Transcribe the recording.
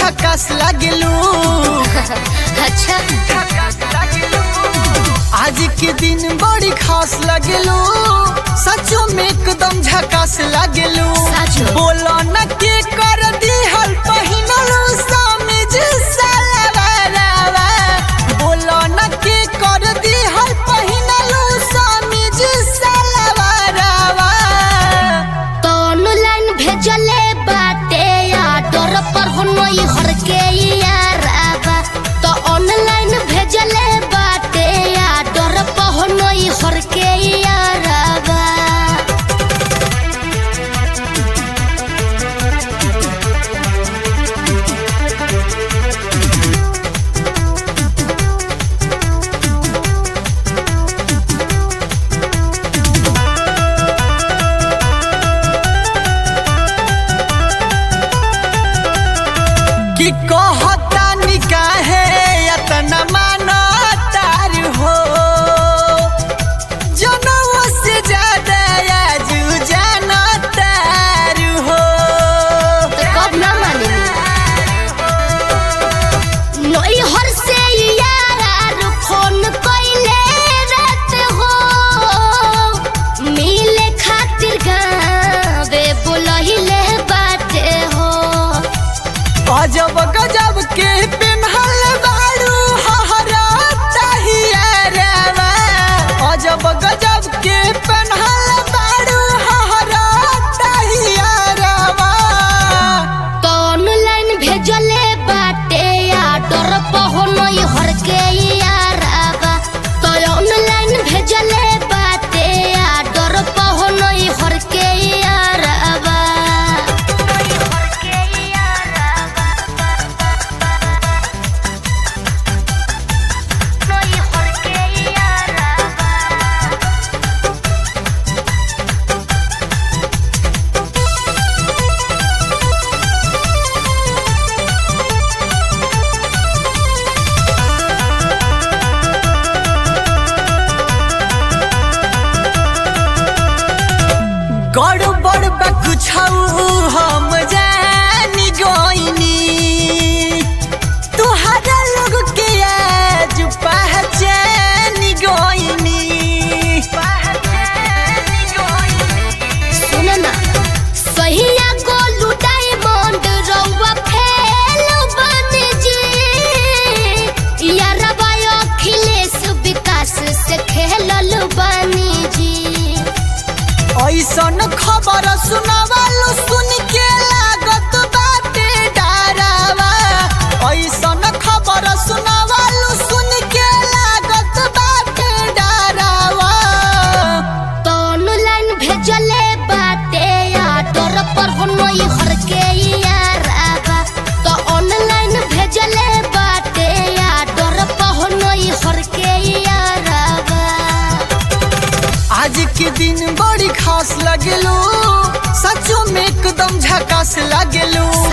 झकास लागलू अच्छा आज के दिन बड़ी खास लगलू सचो में एकदम झकास लागलू सचो। बोलो न के कर दिहल पहिनलू समीज सलवारवा बोलो न के कर दिहल पहिनलू समीज सलवारवा तो ऑनलाइन भेजले बाटे ऑर्डर पर होनई हर के याराबा तो ऑनलाइन भेजले बाटे ऑर्डर पर होनई हर के याराबा कि कहता निकाहे यतना मानो तार हो जनवा से ज्यादा आजू जानो तार हो तो कब ना मानेनी नई हर से यार फोन कइले रात हो मिले खातिर गावे बोलहिले बाटे हो अजब गजब के पेन्हल बारू हहरा तहियारवा अजब गजब के पेन्हल बारू हहरा तहियारवा तो ऑनलाइन भेजले बाटे ऑर्डर पहुनई हर के याराबा तो ऑनलाइन भेजले बाटे ऑर्डर पहुनई हर के याराबा गड़बड़ बा कुछ हम जानी गईनी तुहरा लोग के आज पहचान गईनी सुन ना सहिया को लुटाई बंद रउआ फेल बन जी यारबा अखिलेश विकास से खेलल बनी जी ऐसन खबर सुनवालो सुन के लागत बाटे डरावा ऐसन खबर सुनवालो सुन के लागत बाटे डरावा तो ऑनलाइन भेजले बाटे ऑर्डर पर होनई हर के याराबा तो ऑनलाइन भेजले बाटे ऑर्डर पर होनई हर के याराबा आज के दिन बड़ी खास लगलू सचो में एकदम झकास लगलू